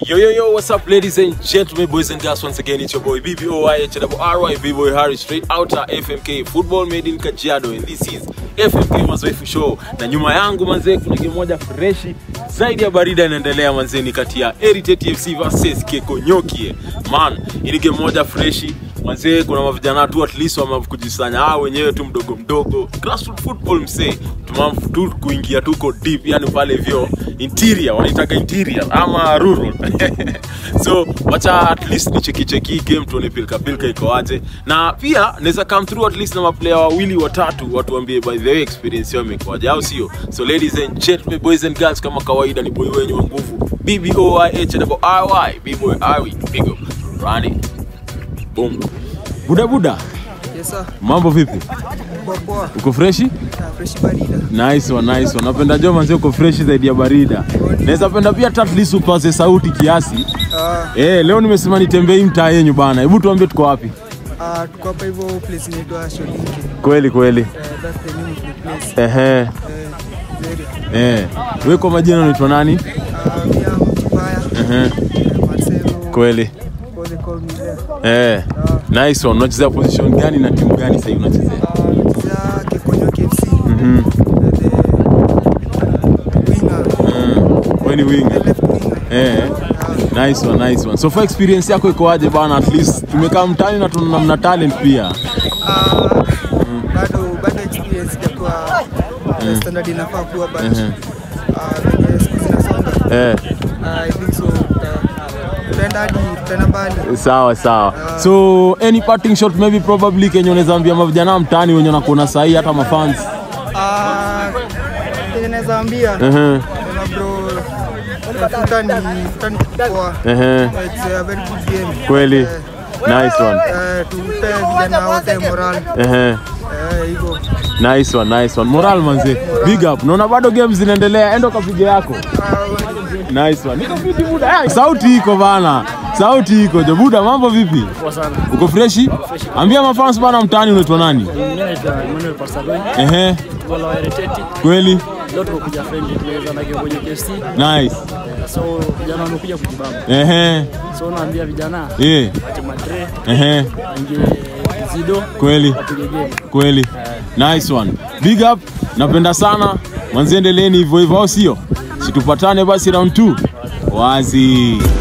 Yo, yo, yo, what's up, ladies and gentlemen, boys and girls? Once again, it's your boy BBOYHRY, B-Boy Harry, straight outer FMK, football made in Kajiado, and this is FMK Mazoefu Show. Na nyuma yangu manzee, kuna game moja freshi zaidi ya barida inaendelea manzee, ni kati ya Heritage FC versus Kekonyokie. Man, ili game moja freshi manzee, kuna mavijana tu at least wamekujisanya hao wenyewe tu mdogo mdogo, grassroots football msee, tumam tu kuingia tuko deep, yani pale vyo interior wanaitaka interior ama rural so wacha at least ni cheki cheki game tuone pilka pilka iko aje na pia naweza come through at least na maplayer wawili watatu watuambie by the way experience yao imekuwaje au sio so ladies and gentlemen boys and girls kama kawaida ni boy wenyu wa nguvu BBOYHRY B-boy Awi big up Rani boom buda buda Yes sir. mambo vipi Poa poa. uko freshi Na fresh barida. nice one, nice one. napenda jo manzi uko fresh zaidi ya barida naweza penda pia hata at least upaze sauti kiasi Ah, Eh, leo nimesema nitembee hii mtaa yenyu bana. Hebu tuambie tuko wapi? ah, tuko hapa hivyo place inaitwa Sholinke. Kweli kweli. Eh, that's the name of the place. Ehe. Eh, Zeria. Eh. Wewe kwa majina unaitwa nani? Ah, mimi am Kibaya. Ehe. Eh, Marcelo. Kweli. What they call me there. Eh. Nice one. Unachezea position gani na timu gani sasa hivi unachezea? Ah, nachezea Kekonyo KFC. Mhm. The winger. Mm. Wewe ni The winger. left winger. Eh. Nice one, nice one. So far experience yako iko aje bana? At least tumekaa mtaani na tuna mna talent pia. Ah, bado bado experience jakuwa eh, standard inafaa kuwa but Mhm. ah, venye siku zinasonga Eh. I think so. tuta- Tutaenda hadi tutaenda mbali. Sawa sawa. So any parting shot maybe probably Kenya unaweza ambia mavijana mtaani wenye wanakuona sahi hata mafans. Ah, kenye naweza ambia Ehe. kuna bro futa ni futa ni poa. Ehe. It's a very good game. Kweli. Eh, Nice one. eh, tupe vijana wote moral. Ehe. Eh, hivyo. Nice one, nice one. Moral manze. Big up. Naona bado games zinaendelea. Enda kapige yako. Ah, Nice one. Niko fiti buda. Hey, sauti iko bana. Sauti iko. Jo buda, mambo vipi? Poa sana. Uko freshi? Ambia mafans bana mtaani unaitwa nani? Mimi naitwa Emmanuel Pascal. Ehe. Gola wa Hereteti. Kweli? Leo tuko kuja friendly tunaweza na kwenye KFC. Nice. So vijana wamekuja kujibamba. Ehe. So naambia vijana Eh. wache madre, Ehe. waingie zido, Kweli. wapige game. Kweli. Nice one. Big up. Napenda sana. Mwanzi endeleeni hivyo hivyo au sio? Situpatane basi round 2. Wazi.